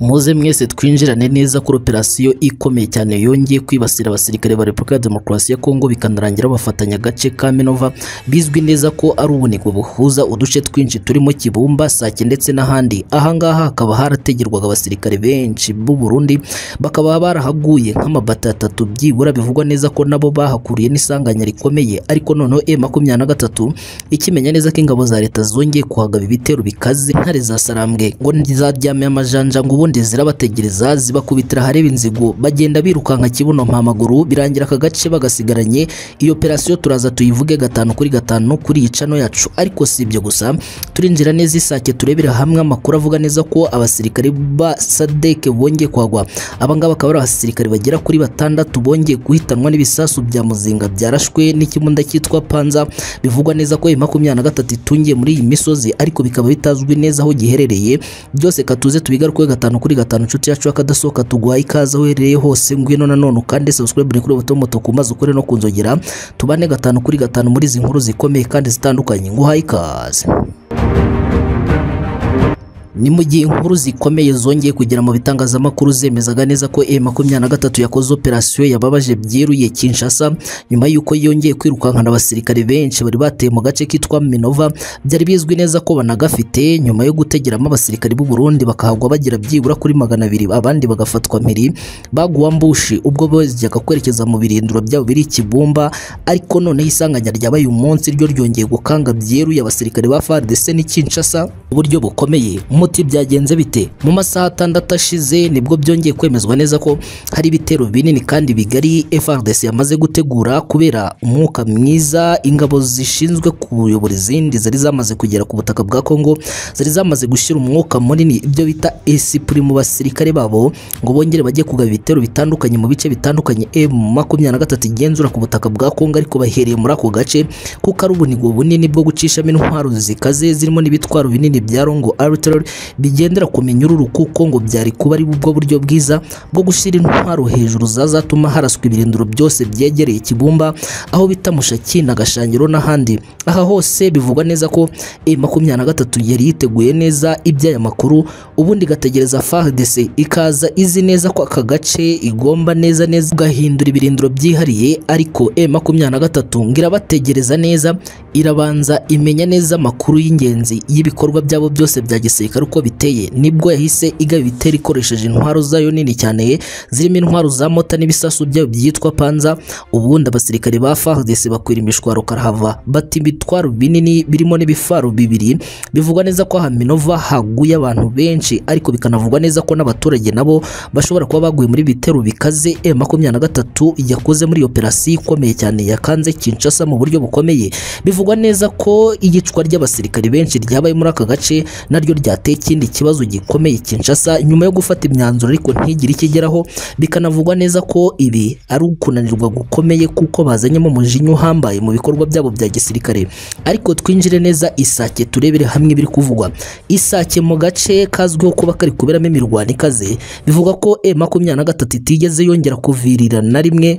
muze mwese twinjirane neza kuri operasiyo ikomeye cyane yongeye kwibasira abasirikare ba repubulika ya demokarasi ya kongo bikanarangira bafatanya agace ka minova bizwi neza ko ari ubunigo buhuza uduce twinshi turimo kibumba sake ndetse n'ahandi ahangaha hakaba harategerwaga abasirikare benshi b'u burundi bakaba barahaguye nk'amabata atatu byibura bivugwa neza ko nabo bahakuriye n'isanganya rikomeye ariko noneho e makumyabiri na gatatu ikimenya neza ko ingabo za leta zongeye kuhagaba ibitero bikaze ntare za sarambwe ngo ntizaryame amajanja ngo ubundi zirabategereza zibakubitira ahareba inzigo bagenda birukanka kibuno mpamaguru birangira aka gace bagasigaranye iyo operasiyo turaza tuyivuge gatanu kuri gatanu kuri iyi cano yacu ariko si ibyo gusa turinjira neza isake turebera hamwe amakuru avuga neza ko abasirikare ba sadeke bongeye kuhagwa abangaba akaba ari abasirikare bagera kuri batandatu bongeye guhitanwa n'ibisasu bya muzinga byarashwe n'ikimunda cyitwa panza bivugwa neza ko makumyabiri na gatatu itungiye muri iyi misozi ariko bikaba bitazwi neza aho giherereye byose katuze tubigaruke gatanu kuri gatanu inshuti yacu y'akadasohoka tuguhaye ikaze aho uherereye hose ngwino nanone ukande subscribe kuri buto moto ku mazi ukore no ku nzogera tubane gatanu kuri gatanu muri izi nkuru zikomeye kandi zitandukanye nguhaye ikaze ni mu gihe inkuru zikomeye zongeye kugera mu bitangazamakuru zemezaga neza ko e makumyabiri na gatatu yakoze operasiyo yababaje byeruye Kinshasa nyuma y'uko yongeye kwirukankana abasirikare benshi bari bateye mu gace kitwa Minova byari bizwi neza ko banagafite nyuma yo gutegeramo abasirikare b'u Burundi bakahagwa bagira byibura kuri magana abiri abandi bagafatwa mpiri baguwa mbushi ubwo bajyaga kwerekeza mu birindiro byabo biri Kibumba ariko noneho isanganya ryabaye uyu munsi ryo ryongeye gukanga byeruye abasirikare ba FARDC ni Kinshasa uburyo bukomeye muti byagenze bite mu masaha atandatu ashize nibwo byongeye kwemezwa neza ko hari ibitero binini kandi bigari FARDC yamaze gutegura kubera umwuka mwiza ingabo zishinzwe kuyobora izindi zari zamaze kugera ku butaka bwa Kongo zari zamaze gushyira umwuka munini ibyo bita esprit mu basirikare babo ngo bongere bajye kugaba ibitero bitandukanye mu bice bitandukanye M23 igenzura ku butaka bwa Kongo ariko bahereye muri ako gace kuko ari ubunigo bunini bwo gucishamo intwaro zikaze zirimo n'ibitwaro binini bya Rongo Artillery bigendera ku minyururu kuko ngo byari kuba ari bwo buryo bwiza bwo gushyira intwaro hejuru zazatuma haraswa ibirindiro byose byegereye Kibumba aho bita Mushaki na Gashangiro n'ahandi aha hose bivugwa neza ko makumyabiri na gatatu yari yiteguye neza iby'aya makuru ubundi igategereza FARDC ikaza izi neza ko aka gace igomba neza neza gahindura ibirindiro byihariye ariko makumyabiri na gatatu ngo irabategereza neza irabanza imenya neza amakuru y'ingenzi y'ibikorwa byabo byose bya gisirikare ari uko biteye nibwo yahise igaba ibitero ikoresheje intwaro zayo nini cyane zirimo intwaro za mota n'ibisasu byayo byitwa panza ubundi abasirikare ba FARDC bakwira imishwaro karahava bati ibitwaro binini birimo n'ibifaro bibiri bivugwa neza ko aha Minova haguye abantu benshi ariko bikanavugwa neza ko n'abaturage nabo bashobora kuba baguye muri bitero bikaze M23 yakoze muri operasiyo ikomeye cyane yakanze Kinshasa mu buryo bukomeye bivugwa neza ko iyicwa ry'abasirikare benshi ryabaye muri aka gace naryo rya hateye ikindi kibazo gikomeye Kinshasa nyuma yo gufata imyanzuro ariko ntigire ikigeraho bikanavugwa neza ko ibi ari ukunanirwa gukomeye kuko bazanyemo umujinya uhambaye mu bikorwa byabo bya gisirikare ariko twinjire neza isake turebere hamwe ibiri kuvugwa isake mu gace kazwiho kuba kari kuberamo imirwano ikaze bivuga ko e makumyabiri na gatatu itigeze yongera kuvirira na rimwe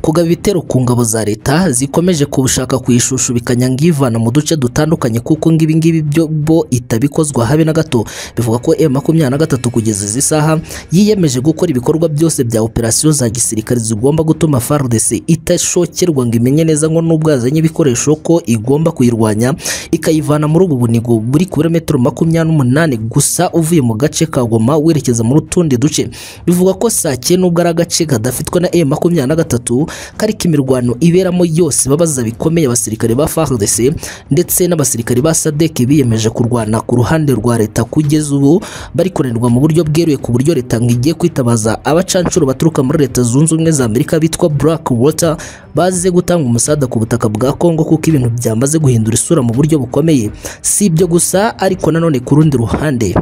kugaba ibitero ku ngabo za leta zikomeje kubushaka ku ishusho bikanyanga ivana mu duce dutandukanye kuko ngibi ngibi byo bo itabikozwa habe na gato bivuga ko M23 kugeza izi saha yiyemeje gukora ibikorwa byose bya operasiyo za gisirikare zigomba gutuma FARDC itashokerwa ngo imenye neza ngo nubwo yazanye ibikoresho ko igomba kuyirwanya ikayivana muri ubu bunigo buri kilometero makumyabiri n'umunani gusa uvuye mu gace ka Goma werekeza muri utundi duce bivuga ko Sake nubwo ari agace kadafitwe na M23 kariko imirwano iberamo yose babaza bikomeye abasirikare ba FARDC ndetse n'abasirikare ba SADC biyemeje kurwana ku ruhande rwa leta kugeza ubu bari kunanirwa mu buryo bweruye ku buryo leta ngiye kwitabaza abacancuro baturuka muri leta zunze ubumwe za Amerika bitwa Black Water baze gutanga umusada ku butaka bwa Kongo kuko ibintu byamaze guhindura isura mu buryo bukomeye si ibyo gusa ariko nanone ku rundi ruhande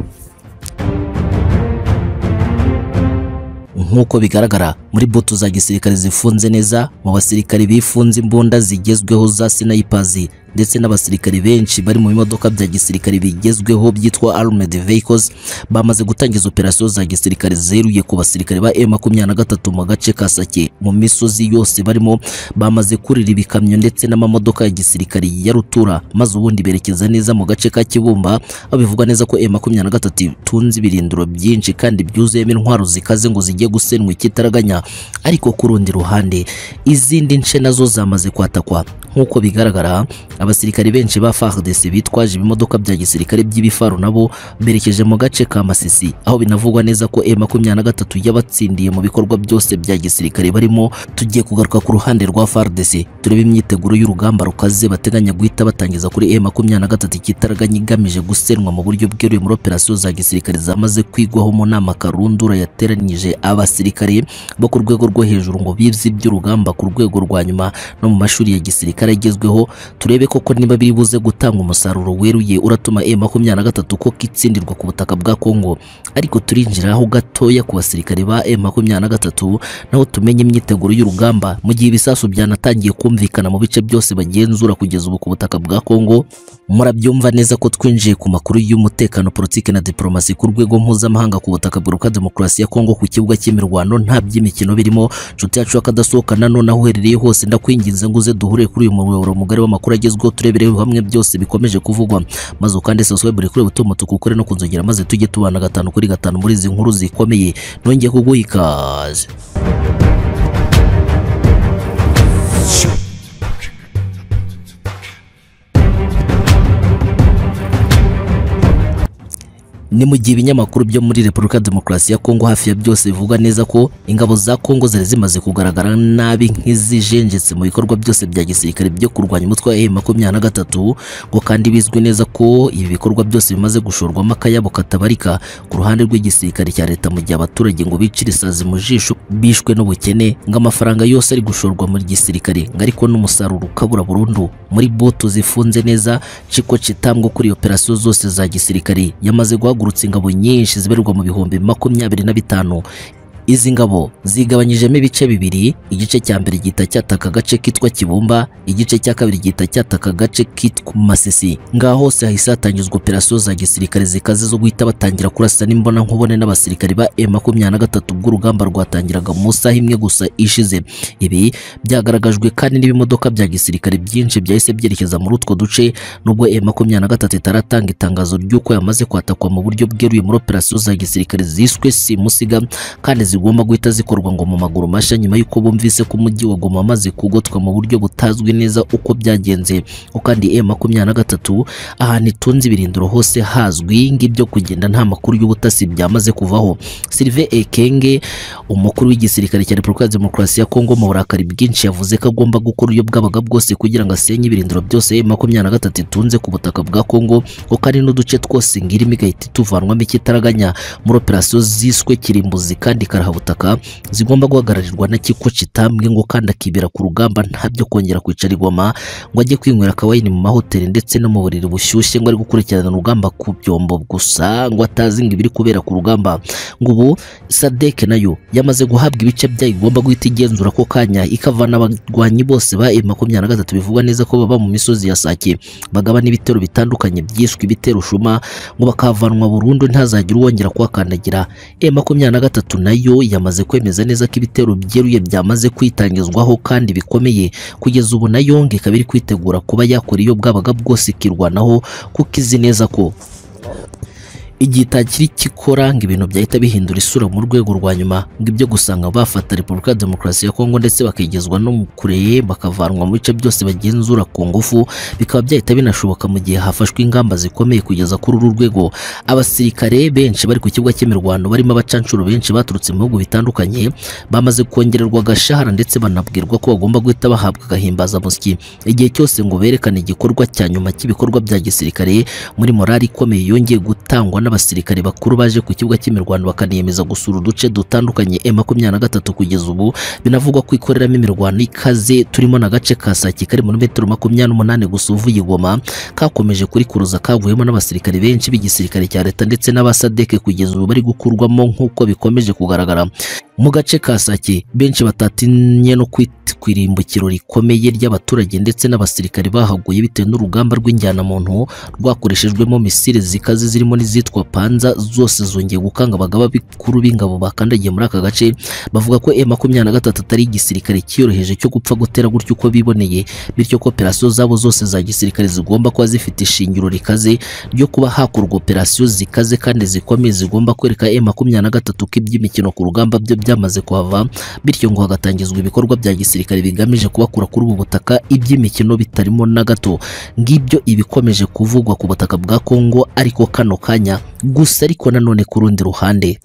nk'uko bigaragara muri butu za gisirikare zifunze neza mu basirikare bifunze imbunda zigezweho za sinayipazi ndetse n'abasirikare benshi bari mu bimodoka bya gisirikare bigezweho byitwa armed vehicles bamaze gutangiza operasiyo za gisirikare zeruye ku basirikare ba M23 mu gace ka Sake mu misozi yose barimo bamaze kurira ibikamyo ndetse n'amamodoka ya gisirikare ya rutura maze ubundi berekeza neza mu gace ka Kibumba aho bivugwa neza ko M23 itunze ibirindiro byinshi kandi byuzuyemo intwaro zikaze ngo zijye gusenwa ikitaraganya ariko ku rundi ruhande izindi nce nazo zamaze kwatakwa nk'uko bigaragara abasirikare benshi ba FARDC bitwaje ibimodoka bya gisirikare by'ibifaru nabo berekeje mu gace ka Masisi aho binavugwa neza ko M23 yabatsindiye mu bikorwa byose bya gisirikare barimo tugiye kugaruka ku ruhande rwa FARDC turebe imyiteguro y'urugamba rukaze bateganya guhita batangiza kuri M23 ikitaraganya igamije gusenwa mu buryo bweruye muri operasiyo za gisirikare zamaze kwigwaho mu nama karundura yateranyije abasirikare bo ku rwego rwo hejuru ngo bize iby'urugamba ku rwego rwa nyuma no mu mashuri ya gisirikare agezweho turebe koko niba biri buze gutanga umusaruro weruye uratuma M23 ko kitsindirwa ku butaka bwa Kongo ariko turinjiraho gatoya ku basirikare ba M23 naho tumenye imyiteguro y'urugamba mu gihe ibisasu byanatangiye kumvikana mu bice byose bagenzura kugeza ubu ku butaka bwa Kongo murabyumva neza ko twinjiye ku makuru y'umutekano politike na diplomasi ku rwego mpuzamahanga ku butaka bwa demokarasi ya Kongo ku kibuga cy'imirwano nta by'imikino birimo nshuti yacu akadasohokana nonaho uherereye hose ndakwinginze ngo uze duhure kuri uyu muyoboro mugari w'amakuru agezweho turebereho hamwe byose bikomeje kuvugwa maze ukande subscribe kuri buto mutuku ukore no kunzogera maze tujye tubana gatanu kuri gatanu muri izi nkuru zikomeye nongeye kuguha ikaze ni mu gihe ibinyamakuru byo muri Repubulika Demokarasi ya Kongo hafi ya byose bivuga neza ko ingabo za Kongo zari zimaze kugaragara nabi nk'izijenjetse mu bikorwa byose bya gisirikare byo kurwanya umutwe wa M23 ngo kandi bizwi neza ko ibi bikorwa byose bimaze gushorwamo akayabo katabarika ku ruhande rw'igisirikare cya leta mu gihe abaturage ngo bicire isazi mu jisho bishwe n'ubukene ngo amafaranga yose ari gushorwa muri gisirikare ngo ariko n'umusaruro ukabura burundu muri boto zifunze neza ciko citambwa kuri operasiyo zose za gisirikare yamaze guha hagurutse ingabo nyinshi zibarirwa mu bihumbi makumyabiri na bitanu izi ngabo zigabanyijemo ibice bibiri igice cya mbere gihita cyataka agace kitwa Kibumba igice cya kabiri gihita cyataka agace kitwa Masisi ngaho hose hahise hatangizwa operasiyo za gisirikare zikaze zo guhita batangira kurasa n'imbona nkubone n'abasirikare ba M23 bw'urugamba rwatangiraga mu saha imwe gusa ishize ibi byagaragajwe kandi n'ibimodoka bya gisirikare byinshi byahise byerekeza muri utwo duce nubwo M23 itaratanga itangazo ry'uko yamaze kwatakwa mu buryo bweruye muri operasiyo za gisirikare ziswe simusiga kandi zigomba guhita zikorwa ngo mu maguru mashya nyuma y'uko bumvise ko umujyi wa Goma amaze kugotwa mu buryo butazwi neza uko byagenze kandi M23 ahantu itunze ibirindiro hose hazwi ngibyo kugenda nta makuru y'ubutasi byamaze kuvaho Sylvain Ekenge umukuru w'igisirikare cya Repubulika ya Demokarasi ya Kongo mu burakari bwinshi yavuze ko agomba gukora uburyo bwabaga bwose kugira ngo asenye ibirindiro byose M23 itunze ku butaka bwa Kongo ko kandi n'uduce twose ngirimo igahita ituvanwamo ikitaraganya muri operasiyo ziswe kirimbuzi kandi kara butaka zigomba guhagararirwa na kiko kitambwe ngo kandi akibera ku rugamba nta byo kongera kwicara igoma ngo ajye kwinywera akawayini mu mahoteli ndetse no mu buriri bushyushye ngo ari gukurikirana urugamba ku byombo gusa ngo atazi ngo ibiri kubera ku rugamba ngo ubu sadeke nayo yamaze guhabwa ibice byayo igomba guhita igenzura ko kanya ikavana abarwanyi bose ba M23 bivugwa neza ko baba mu misozi ya Sake bagabana ibitero bitandukanye byishwe ibitero shuma ngo bakavanwa burundu ntazagire uwongera kuhakandagira M23 nayo yamaze kwemeza neza ko ibitero byeruye byamaze kwitangizwaho kandi bikomeye kugeza ubu nayo ngo ikaba iri kwitegura kuba yakora iyo bwabaga bwose ikirwanaho kuko izi neza ko igihe itakiri kikora ngo ibintu byahita bihindura isura mu rwego rwa nyuma ngo ibyo gusanga bafata Repubulika ya Demokarasi ya Kongo ndetse bakigezwa no kureye bakavanwa mu bice byose bagenzura ku ngufu bikaba byahita binashoboka mu gihe hafashwe ingamba zikomeye kugeza kuri uru rwego abasirikare benshi bari ku kibuga cy'imirwano barimo abacanshuro benshi baturutse mu bihugu bitandukanye bamaze kongererwa agashahara ndetse banabwirwa ko bagomba guhita bahabwa agahimbaza musyi igihe cyose ngo berekane igikorwa cya nyuma cy'ibikorwa bya gisirikare muri morali ikomeye yongeye gutangwa n'abasirikare bakuru baje ku kibuga cy'imirwano bakaniyemeza gusura uduce dutandukanye M23 kugeza ubu binavugwa ko ikoreramo imirwano ikaze turimo n'agace ka Sake kari muri metero makumyabiri n'umunani gusa uvuye i Goma kakomeje kurikuruza kavuyemo n'abasirikare benshi b'igisirikare cya leta ndetse n'abasadeke kugeza ubu bari gukurwamo nk'uko bikomeje kugaragara mu gace ka Sake benshi batatinye no kwitwa irimbukiro rikomeye ry'abaturage ndetse n'abasirikare bahaguye bitewe n'urugamba rw'injyana muntu rwakoreshejwemo misile zikaze zirimo n'izitwa panza zose zongeye gukanga abagaba bikuru b'ingabo bakandagiye muri aka gace bavuga ko M23 atari igisirikare cyiyoroheje cyo gupfa gutera gutyo uko biboneye bityo ko operasiyo zabo zose za gisirikare zigomba kuba zifite ishingiro rikaze ryo kuba hakorwa operasiyo zikaze kandi zikomeye zigomba kwereka M23 ko iby'imikino ku rugamba byo byamaze kuhava bityo ngo hagatangizwa ibikorwa bya gisirikare bigamije kubakura kuri ubu butaka iby'imikino bitarimo na gato ngibyo ibikomeje kuvugwa ku butaka bwa Kongo ariko kano kanya gusa ariko nanone ku rundi ruhande